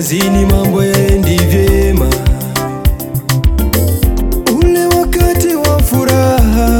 kazini mambo yaendi vyema, ule wakati wa furaha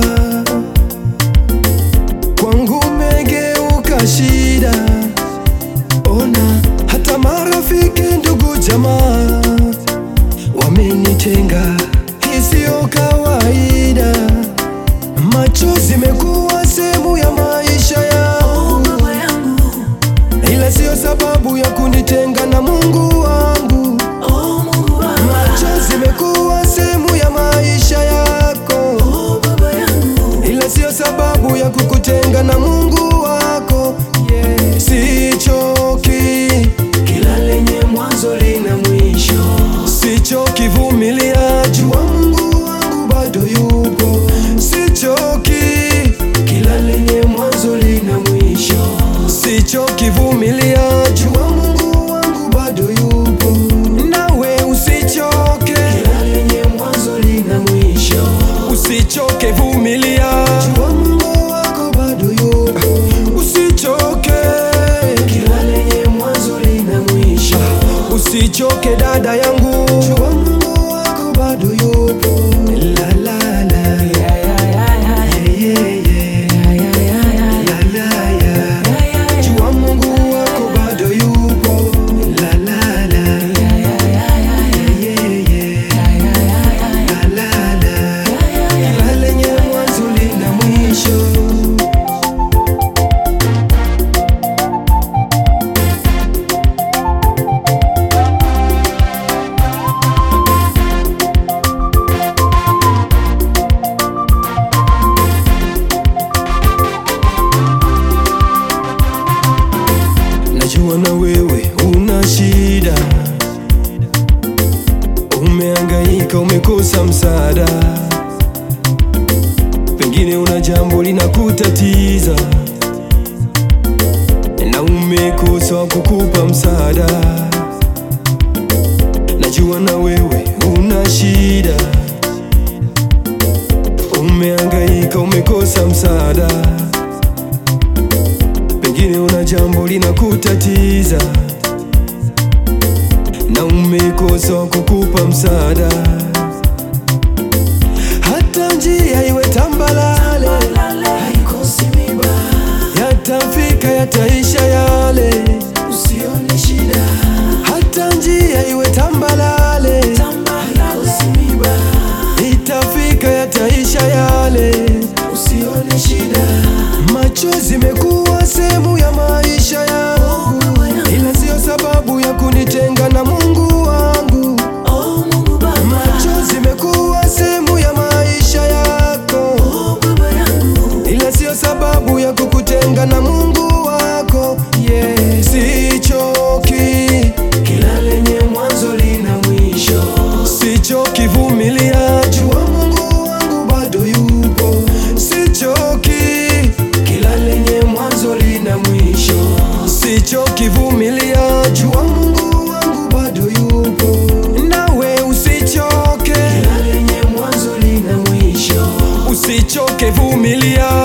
kwangu umegeuka shida. Ona hata marafiki, ndugu, jamaa wamenitenga, hii siyo kawaida. Machozi imekuwa sehemu ya maisha yangu, ila siyo sababu ya kunitenga na Mungu wangu. Machozi imekuwa sehemu ya maisha yako, ila siyo sababu ya kukutenga na Mungu wako. Yeah. Sichoki, Kila lenye mwanzo lina mwisho. sichoki vumilia, jua Mungu wangu bado yupo. Sichoki, Kila lenye mwanzo lina mwisho. sichoki vumilia, jua Mungu wangu bado yupo. Nawe usichoke, Kila lenye mwanzo lina mwisho. usichoke vumilia, jua Mungu wako bado yupo. Usichoke, Kila lenye mwanzo lina mwisho. usichoke dada yangu, jua Mungu wako bado yupo. La la la, Yeah, yeah, yeah, yeah. yeah, yeah, yeah. Yeah, yeah, yeah, yeah. La la ya. Yeah, yeah, yeah. Jua Mungu wako bado yupo. La la la. Yeah, yeah, yeah, yeah, yeah. Yeah, yeah. Yeah, yeah, yeah, yeah. La la la. Yeah, yeah, yeah. Kila lenye mwanzo lina mwisho. Najua na wewe una shida, umehangaika, umekosa msaada, pengine una jambo linakutatiza na umekosa wa kukupa msaada. Najua na wewe una shida, umehangaika, umekosa msaada pengine una jambo linakutatiza na umekosa wa kukupa msaada. Hata njia iwe tambalale, Lale, haikosi miba. yatafika yataisha yale. Usione shida. Hata njia iwe tambalale, Tamba, haikosi miba. itafika yataisha yale. Usione shida. Machozi imekuwa sehemu ya maisha yangu, ila siyo sababu ya kunitenga na Mungu wangu. Oh, Mungu Baba. Machozi imekuwa sehemu ya maisha yako, Oh, Baba yangu. ila siyo sababu ya kukutenga na Mungu wako. Yeah. Sichoki, Kila lenye mwanzo lina mwisho. sichoki, vumilia, jua Mungu wangu bado yupo. Sichoki, Kila lenye mwanzo lina mwisho. sichoki, vumilia, jua Mungu wangu bado yupo. Nawe usichoke, Kila lenye mwanzo lina mwisho. usichoke, vumilia